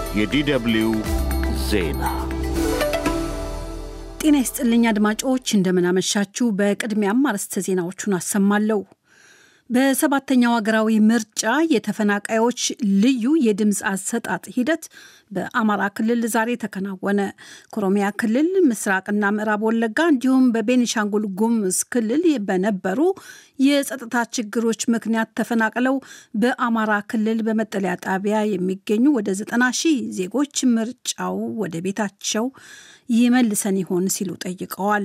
የዲደብሊው ዜና ጤና ይስጥልኝ አድማጮች፣ እንደምናመሻችሁ። በቅድሚያም አርዕስተ ዜናዎቹን አሰማለሁ። በሰባተኛው ሀገራዊ ምርጫ የተፈናቃዮች ልዩ የድምፅ አሰጣጥ ሂደት በአማራ ክልል ዛሬ ተከናወነ። ከኦሮሚያ ክልል ምስራቅና ምዕራብ ወለጋ እንዲሁም በቤኒሻንጉል ጉሙዝ ክልል በነበሩ የጸጥታ ችግሮች ምክንያት ተፈናቅለው በአማራ ክልል በመጠለያ ጣቢያ የሚገኙ ወደ ዘጠና ሺህ ዜጎች ምርጫው ወደ ቤታቸው ይመልሰን ይሆን ሲሉ ጠይቀዋል።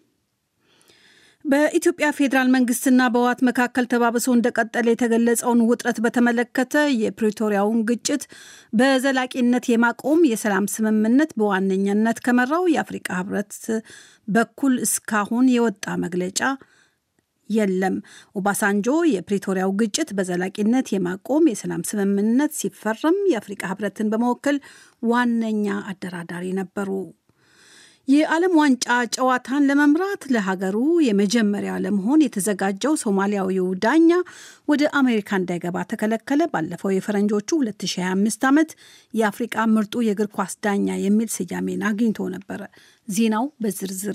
በኢትዮጵያ ፌዴራል መንግስትና በህወሓት መካከል ተባብሶ እንደቀጠለ የተገለጸውን ውጥረት በተመለከተ የፕሪቶሪያውን ግጭት በዘላቂነት የማቆም የሰላም ስምምነት በዋነኛነት ከመራው የአፍሪቃ ህብረት በኩል እስካሁን የወጣ መግለጫ የለም። ኦባሳንጆ የፕሪቶሪያው ግጭት በዘላቂነት የማቆም የሰላም ስምምነት ሲፈረም የአፍሪቃ ህብረትን በመወከል ዋነኛ አደራዳሪ ነበሩ። የዓለም ዋንጫ ጨዋታን ለመምራት ለሀገሩ የመጀመሪያ ለመሆን የተዘጋጀው ሶማሊያዊው ዳኛ ወደ አሜሪካ እንዳይገባ ተከለከለ። ባለፈው የፈረንጆቹ 2025 ዓመት የአፍሪቃ ምርጡ የእግር ኳስ ዳኛ የሚል ስያሜን አግኝቶ ነበረ። ዜናው በዝርዝር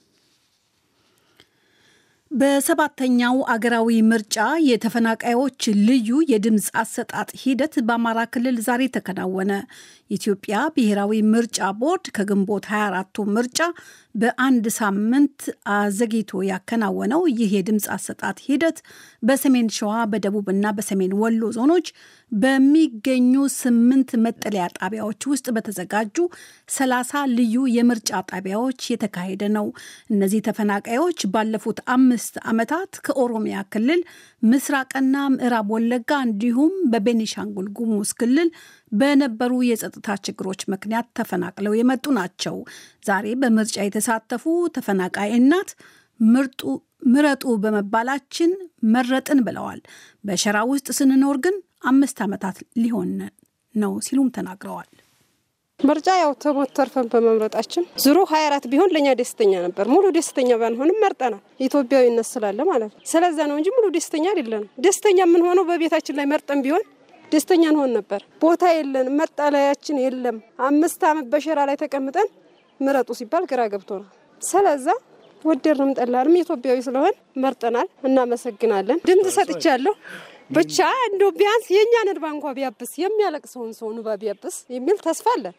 በሰባተኛው አገራዊ ምርጫ የተፈናቃዮች ልዩ የድምፅ አሰጣጥ ሂደት በአማራ ክልል ዛሬ ተከናወነ። የኢትዮጵያ ብሔራዊ ምርጫ ቦርድ ከግንቦት 24ቱ ምርጫ በአንድ ሳምንት አዘግይቶ ያከናወነው ይህ የድምፅ አሰጣጥ ሂደት በሰሜን ሸዋ በደቡብና በሰሜን ወሎ ዞኖች በሚገኙ ስምንት መጠለያ ጣቢያዎች ውስጥ በተዘጋጁ ሰላሳ ልዩ የምርጫ ጣቢያዎች የተካሄደ ነው። እነዚህ ተፈናቃዮች ባለፉት አምስት ዓመታት ከኦሮሚያ ክልል ምስራቅና ምዕራብ ወለጋ እንዲሁም በቤኒሻንጉል ጉሙዝ ክልል በነበሩ የጸጥታ ችግሮች ምክንያት ተፈናቅለው የመጡ ናቸው። ዛሬ በምርጫ የተሳተፉ ተፈናቃይ እናት ምርጡ ምረጡ በመባላችን መረጥን ብለዋል። በሸራ ውስጥ ስንኖር ግን አምስት ዓመታት ሊሆን ነው ሲሉም ተናግረዋል። ምርጫ ያው ተሞት ተርፈን በመምረጣችን ዙሩ ሀያ አራት ቢሆን ለእኛ ደስተኛ ነበር። ሙሉ ደስተኛ ባንሆንም መርጠናል። ኢትዮጵያዊነት ስላለ ማለት ነው። ስለዛ ነው እንጂ ሙሉ ደስተኛ አይደለንም። ደስተኛ የምንሆነው በቤታችን ላይ መርጠን ቢሆን ደስተኛ እንሆን ነበር። ቦታ የለንም፣ መጠለያችን የለም። አምስት ዓመት በሸራ ላይ ተቀምጠን ምረጡ ሲባል ግራ ገብቶናል። ስለዛ ወደድንም ጠላንም ኢትዮጵያዊ ስለሆን መርጠናል። እናመሰግናለን። ድምፅ ሰጥቻለሁ። ብቻ እንዶ ቢያንስ የእኛን እንባ እንኳ ቢያብስ የሚያለቅሰውን ሰው እንባ ቢያብስ የሚል ተስፋ አለን።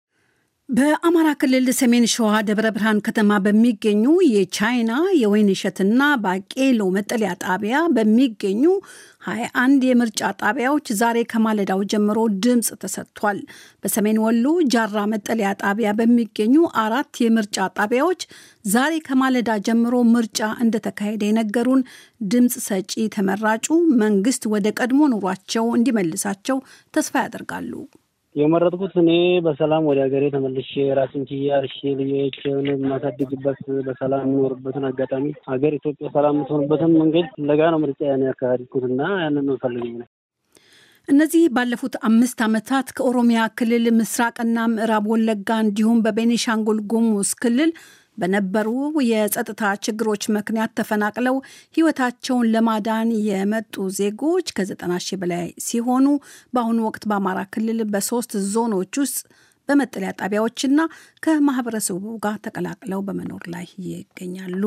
በአማራ ክልል ሰሜን ሸዋ ደብረ ብርሃን ከተማ በሚገኙ የቻይና የወይን እሸትና ባቄሎ መጠለያ ጣቢያ በሚገኙ 21 የምርጫ ጣቢያዎች ዛሬ ከማለዳው ጀምሮ ድምፅ ተሰጥቷል። በሰሜን ወሎ ጃራ መጠለያ ጣቢያ በሚገኙ አራት የምርጫ ጣቢያዎች ዛሬ ከማለዳ ጀምሮ ምርጫ እንደተካሄደ የነገሩን ድምፅ ሰጪ ተመራጩ መንግስት ወደ ቀድሞ ኑሯቸው እንዲመልሳቸው ተስፋ ያደርጋሉ። የመረጥኩት እኔ በሰላም ወደ ሀገሬ ተመልሼ ራሴን ችዬ አርሼ ልጆችን የማሳድግበት በሰላም የምኖርበትን አጋጣሚ ሀገር ኢትዮጵያ ሰላም የምትሆንበትን መንገድ ፍለጋ ነው ምርጫ ያን ያካሄድኩት እና ያንን ነው ፈልገኝ ነው። እነዚህ ባለፉት አምስት ዓመታት ከኦሮሚያ ክልል ምስራቅና ምዕራብ ወለጋ እንዲሁም በቤኒሻንጉል ጉሙዝ ክልል በነበሩ የጸጥታ ችግሮች ምክንያት ተፈናቅለው ሕይወታቸውን ለማዳን የመጡ ዜጎች ከዘጠና ሺህ በላይ ሲሆኑ በአሁኑ ወቅት በአማራ ክልል በሶስት ዞኖች ውስጥ በመጠለያ ጣቢያዎችና ከማህበረሰቡ ጋር ተቀላቅለው በመኖር ላይ ይገኛሉ።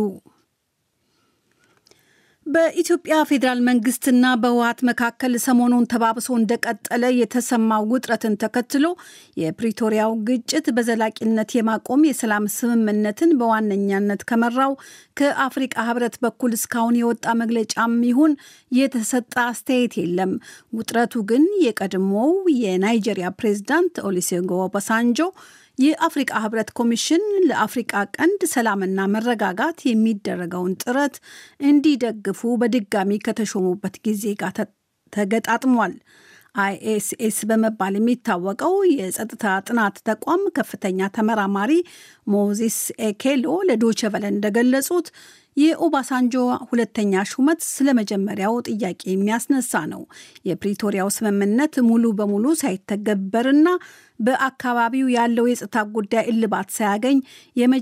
በኢትዮጵያ ፌዴራል መንግስትና በህወሓት መካከል ሰሞኑን ተባብሶ እንደቀጠለ የተሰማው ውጥረትን ተከትሎ የፕሪቶሪያው ግጭት በዘላቂነት የማቆም የሰላም ስምምነትን በዋነኛነት ከመራው ከአፍሪቃ ህብረት በኩል እስካሁን የወጣ መግለጫም ይሁን የተሰጠ አስተያየት የለም። ውጥረቱ ግን የቀድሞው የናይጄሪያ ፕሬዝዳንት ኦሉሴጉን ኦባሳንጆ የአፍሪቃ ህብረት ኮሚሽን ለአፍሪቃ ቀንድ ሰላምና መረጋጋት የሚደረገውን ጥረት እንዲደግፉ በድጋሚ ከተሾሙበት ጊዜ ጋር ተገጣጥሟል። አይኤስኤስ በመባል የሚታወቀው የጸጥታ ጥናት ተቋም ከፍተኛ ተመራማሪ ሞዚስ ኤኬሎ ለዶቸ ቨለ እንደገለጹት የኦባሳንጆ ሁለተኛ ሹመት ስለ መጀመሪያው ጥያቄ የሚያስነሳ ነው። የፕሪቶሪያው ስምምነት ሙሉ በሙሉ ሳይተገበርና በአካባቢው ያለው የጸጥታ ጉዳይ እልባት ሳያገኝ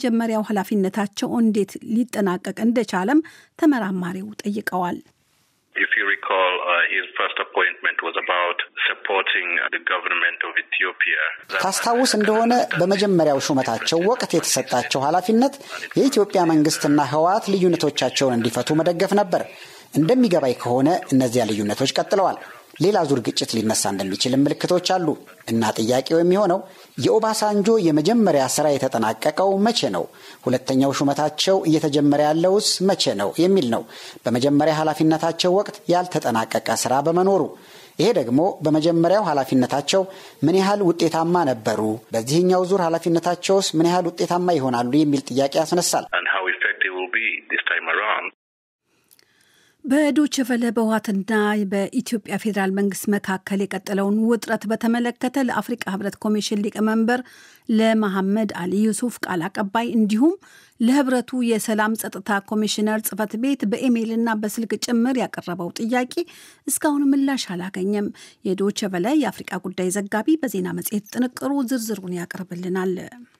የመጀመሪያው ኃላፊነታቸው እንዴት ሊጠናቀቅ እንደቻለም ተመራማሪው ጠይቀዋል። ታስታውስ እንደሆነ በመጀመሪያው ሹመታቸው ወቅት የተሰጣቸው ኃላፊነት የኢትዮጵያ መንግስትና ህወሓት ልዩነቶቻቸውን እንዲፈቱ መደገፍ ነበር። እንደሚገባኝ ከሆነ እነዚያ ልዩነቶች ቀጥለዋል። ሌላ ዙር ግጭት ሊነሳ እንደሚችልም ምልክቶች አሉ እና ጥያቄው የሚሆነው የኦባሳንጆ የመጀመሪያ ስራ የተጠናቀቀው መቼ ነው? ሁለተኛው ሹመታቸው እየተጀመረ ያለውስ መቼ ነው የሚል ነው። በመጀመሪያ ኃላፊነታቸው ወቅት ያልተጠናቀቀ ስራ በመኖሩ ይሄ ደግሞ በመጀመሪያው ኃላፊነታቸው ምን ያህል ውጤታማ ነበሩ፣ በዚህኛው ዙር ኃላፊነታቸውስ ምን ያህል ውጤታማ ይሆናሉ የሚል ጥያቄ ያስነሳል። በዶይቼ ቬለ በህወሓትና በኢትዮጵያ ፌዴራል መንግስት መካከል የቀጠለውን ውጥረት በተመለከተ ለአፍሪቃ ህብረት ኮሚሽን ሊቀመንበር ለመሐመድ አሊ ዩሱፍ ቃል አቀባይ እንዲሁም ለህብረቱ የሰላም ጸጥታ ኮሚሽነር ጽህፈት ቤት በኢሜይልና በስልክ ጭምር ያቀረበው ጥያቄ እስካሁን ምላሽ አላገኘም። የዶይቼ ቬለ የአፍሪቃ ጉዳይ ዘጋቢ በዜና መጽሔት ጥንቅሩ ዝርዝሩን ያቀርብልናል።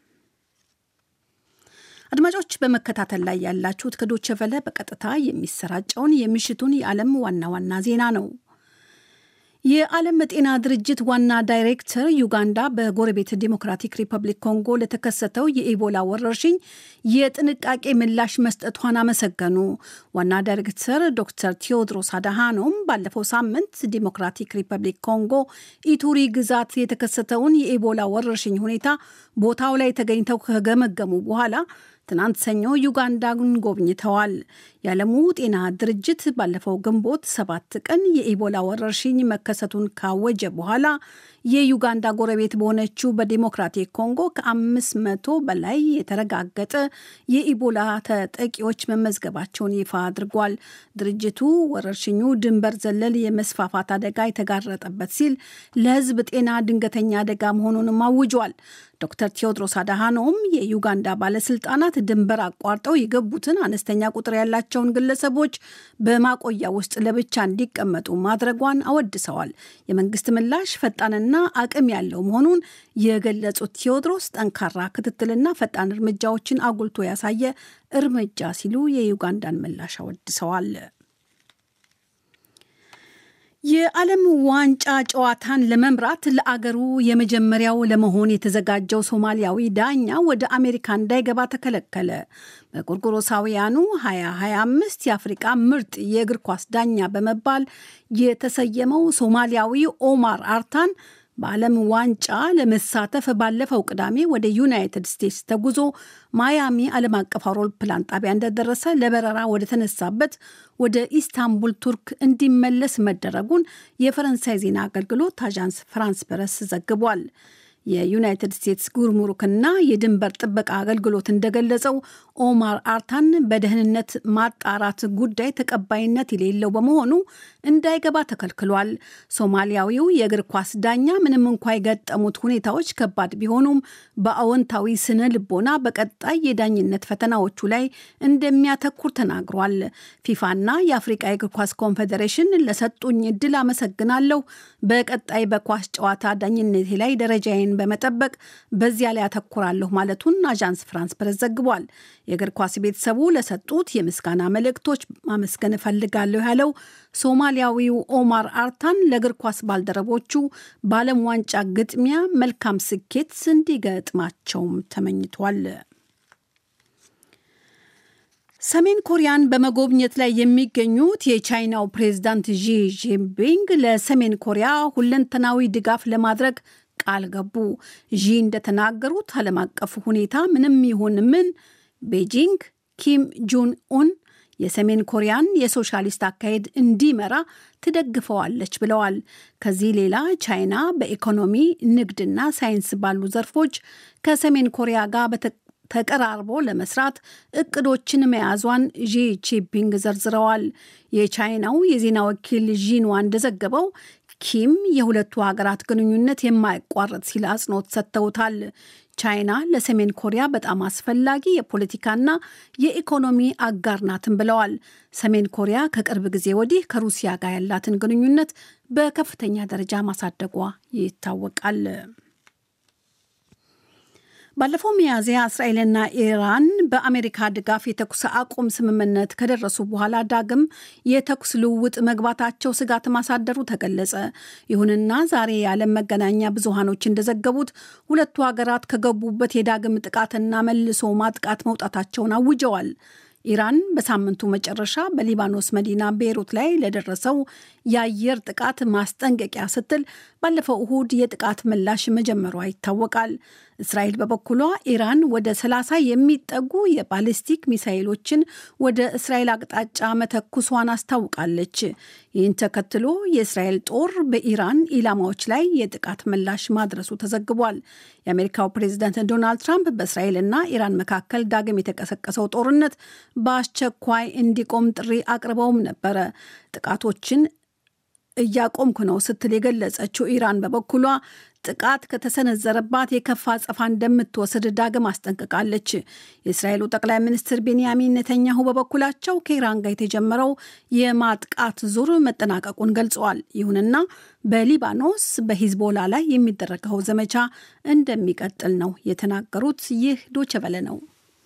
አድማጮች በመከታተል ላይ ያላችሁት ከዶይቼ ቬለ በቀጥታ የሚሰራጨውን የምሽቱን የዓለም ዋና ዋና ዜና ነው። የዓለም ጤና ድርጅት ዋና ዳይሬክተር ዩጋንዳ በጎረቤት ዲሞክራቲክ ሪፐብሊክ ኮንጎ ለተከሰተው የኢቦላ ወረርሽኝ የጥንቃቄ ምላሽ መስጠቷን አመሰገኑ። ዋና ዳይሬክተር ዶክተር ቴዎድሮስ አድሃኖም ባለፈው ሳምንት ዲሞክራቲክ ሪፐብሊክ ኮንጎ ኢቱሪ ግዛት የተከሰተውን የኢቦላ ወረርሽኝ ሁኔታ ቦታው ላይ ተገኝተው ከገመገሙ በኋላ ትናንት ሰኞ ዩጋንዳን ጎብኝተዋል። የዓለሙ ጤና ድርጅት ባለፈው ግንቦት ሰባት ቀን የኢቦላ ወረርሽኝ መከሰቱን ካወጀ በኋላ የዩጋንዳ ጎረቤት በሆነችው በዲሞክራቲክ ኮንጎ ከአምስት መቶ በላይ የተረጋገጠ የኢቦላ ተጠቂዎች መመዝገባቸውን ይፋ አድርጓል። ድርጅቱ ወረርሽኙ ድንበር ዘለል የመስፋፋት አደጋ የተጋረጠበት ሲል ለሕዝብ ጤና ድንገተኛ አደጋ መሆኑንም አውጇል። ዶክተር ቴዎድሮስ አድሃኖም የዩጋንዳ ባለስልጣናት ድንበር አቋርጠው የገቡትን አነስተኛ ቁጥር ያላቸውን ግለሰቦች በማቆያ ውስጥ ለብቻ እንዲቀመጡ ማድረጓን አወድሰዋል። የመንግስት ምላሽ ፈጣንና አቅም ያለው መሆኑን የገለጹት ቴዎድሮስ ጠንካራ ክትትልና ፈጣን እርምጃዎችን አጉልቶ ያሳየ እርምጃ ሲሉ የዩጋንዳን ምላሽ አወድሰዋል። የዓለም ዋንጫ ጨዋታን ለመምራት ለአገሩ የመጀመሪያው ለመሆን የተዘጋጀው ሶማሊያዊ ዳኛ ወደ አሜሪካ እንዳይገባ ተከለከለ። በጎርጎሮሳውያኑ 2025 የአፍሪቃ ምርጥ የእግር ኳስ ዳኛ በመባል የተሰየመው ሶማሊያዊ ኦማር አርታን በዓለም ዋንጫ ለመሳተፍ ባለፈው ቅዳሜ ወደ ዩናይትድ ስቴትስ ተጉዞ ማያሚ ዓለም አቀፍ አውሮፕላን ጣቢያ እንደደረሰ ለበረራ ወደ ተነሳበት ወደ ኢስታንቡል ቱርክ እንዲመለስ መደረጉን የፈረንሳይ ዜና አገልግሎት አዣንስ ፍራንስ ፕረስ ዘግቧል። የዩናይትድ ስቴትስ ጉርሙሩክና የድንበር ጥበቃ አገልግሎት እንደገለጸው ኦማር አርታን በደህንነት ማጣራት ጉዳይ ተቀባይነት የሌለው በመሆኑ እንዳይገባ ተከልክሏል። ሶማሊያዊው የእግር ኳስ ዳኛ ምንም እንኳ የገጠሙት ሁኔታዎች ከባድ ቢሆኑም በአዎንታዊ ስነ ልቦና በቀጣይ የዳኝነት ፈተናዎቹ ላይ እንደሚያተኩር ተናግሯል። ፊፋና የአፍሪቃ የእግር ኳስ ኮንፌዴሬሽን ለሰጡኝ እድል አመሰግናለሁ። በቀጣይ በኳስ ጨዋታ ዳኝነቴ ላይ ደረጃዬን በመጠበቅ በዚያ ላይ አተኩራለሁ ማለቱን አዣንስ ፍራንስ ፕረስ ዘግቧል። የእግር ኳስ ቤተሰቡ ለሰጡት የምስጋና መልእክቶች ማመስገን እፈልጋለሁ ያለው ሶማሊያዊው ኦማር አርታን ለእግር ኳስ ባልደረቦቹ በዓለም ዋንጫ ግጥሚያ መልካም ስኬት እንዲገጥማቸውም ተመኝቷል። ሰሜን ኮሪያን በመጎብኘት ላይ የሚገኙት የቻይናው ፕሬዝዳንት ዢ ጂንፒንግ ለሰሜን ኮሪያ ሁለንተናዊ ድጋፍ ለማድረግ ቃል ገቡ። ዢ እንደተናገሩት ዓለም አቀፍ ሁኔታ ምንም ይሁን ምን ቤጂንግ ኪም ጁን ኡን የሰሜን ኮሪያን የሶሻሊስት አካሄድ እንዲመራ ትደግፈዋለች ብለዋል። ከዚህ ሌላ ቻይና በኢኮኖሚ ንግድና ሳይንስ ባሉ ዘርፎች ከሰሜን ኮሪያ ጋር ተቀራርቦ ለመስራት እቅዶችን መያዟን ዢ ጂንፒንግ ዘርዝረዋል። የቻይናው የዜና ወኪል ዢንዋ እንደዘገበው ኪም የሁለቱ ሀገራት ግንኙነት የማይቋረጥ ሲል አጽንኦት ሰጥተውታል። ቻይና ለሰሜን ኮሪያ በጣም አስፈላጊ የፖለቲካና የኢኮኖሚ አጋር ናትን ብለዋል። ሰሜን ኮሪያ ከቅርብ ጊዜ ወዲህ ከሩሲያ ጋር ያላትን ግንኙነት በከፍተኛ ደረጃ ማሳደጓ ይታወቃል። ባለፈው ሚያዝያ እስራኤልና ኢራን በአሜሪካ ድጋፍ የተኩስ አቁም ስምምነት ከደረሱ በኋላ ዳግም የተኩስ ልውውጥ መግባታቸው ስጋት ማሳደሩ ተገለጸ። ይሁንና ዛሬ የዓለም መገናኛ ብዙሃኖች እንደዘገቡት ሁለቱ ሀገራት ከገቡበት የዳግም ጥቃትና መልሶ ማጥቃት መውጣታቸውን አውጀዋል። ኢራን በሳምንቱ መጨረሻ በሊባኖስ መዲና ቤይሩት ላይ ለደረሰው የአየር ጥቃት ማስጠንቀቂያ ስትል ባለፈው እሁድ የጥቃት ምላሽ መጀመሯ ይታወቃል። እስራኤል በበኩሏ ኢራን ወደ 30 የሚጠጉ የባሊስቲክ ሚሳይሎችን ወደ እስራኤል አቅጣጫ መተኩሷን አስታውቃለች። ይህን ተከትሎ የእስራኤል ጦር በኢራን ኢላማዎች ላይ የጥቃት ምላሽ ማድረሱ ተዘግቧል። የአሜሪካው ፕሬዚዳንት ዶናልድ ትራምፕ በእስራኤልና ኢራን መካከል ዳግም የተቀሰቀሰው ጦርነት በአስቸኳይ እንዲቆም ጥሪ አቅርበውም ነበረ። ጥቃቶችን እያቆምኩ ነው ስትል የገለጸችው ኢራን በበኩሏ ጥቃት ከተሰነዘረባት የከፋ አጸፋ እንደምትወስድ ዳግም አስጠንቅቃለች። የእስራኤሉ ጠቅላይ ሚኒስትር ቤንያሚን ኔተኛሁ በበኩላቸው ከኢራን ጋር የተጀመረው የማጥቃት ዙር መጠናቀቁን ገልጸዋል። ይሁንና በሊባኖስ በሂዝቦላ ላይ የሚደረገው ዘመቻ እንደሚቀጥል ነው የተናገሩት። ይህ ዶቸበለ ነው።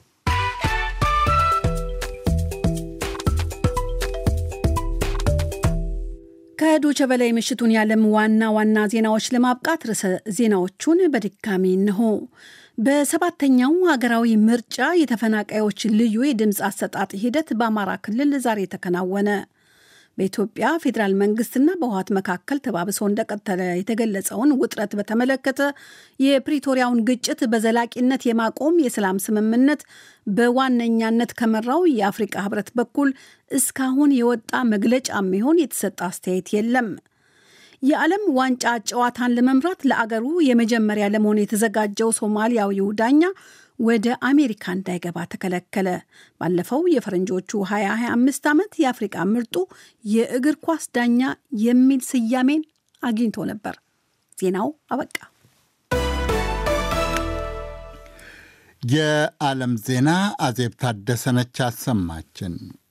ከዶቸ በላይ ምሽቱን የዓለም ዋና ዋና ዜናዎች ለማብቃት ርዕሰ ዜናዎቹን በድጋሚ እንሆ። በሰባተኛው ሀገራዊ ምርጫ የተፈናቃዮች ልዩ የድምፅ አሰጣጥ ሂደት በአማራ ክልል ዛሬ ተከናወነ። በኢትዮጵያ ፌዴራል መንግስትና በህወሓት መካከል ተባብሶ እንደቀጠለ የተገለጸውን ውጥረት በተመለከተ የፕሪቶሪያውን ግጭት በዘላቂነት የማቆም የሰላም ስምምነት በዋነኛነት ከመራው የአፍሪቃ ህብረት በኩል እስካሁን የወጣ መግለጫ የሚሆን የተሰጠ አስተያየት የለም። የዓለም ዋንጫ ጨዋታን ለመምራት ለአገሩ የመጀመሪያ ለመሆን የተዘጋጀው ሶማሊያዊው ዳኛ ወደ አሜሪካ እንዳይገባ ተከለከለ። ባለፈው የፈረንጆቹ 2025 ዓመት የአፍሪቃ ምርጡ የእግር ኳስ ዳኛ የሚል ስያሜን አግኝቶ ነበር። ዜናው አበቃ። የዓለም ዜና አዜብ ታደሰነች አሰማችን።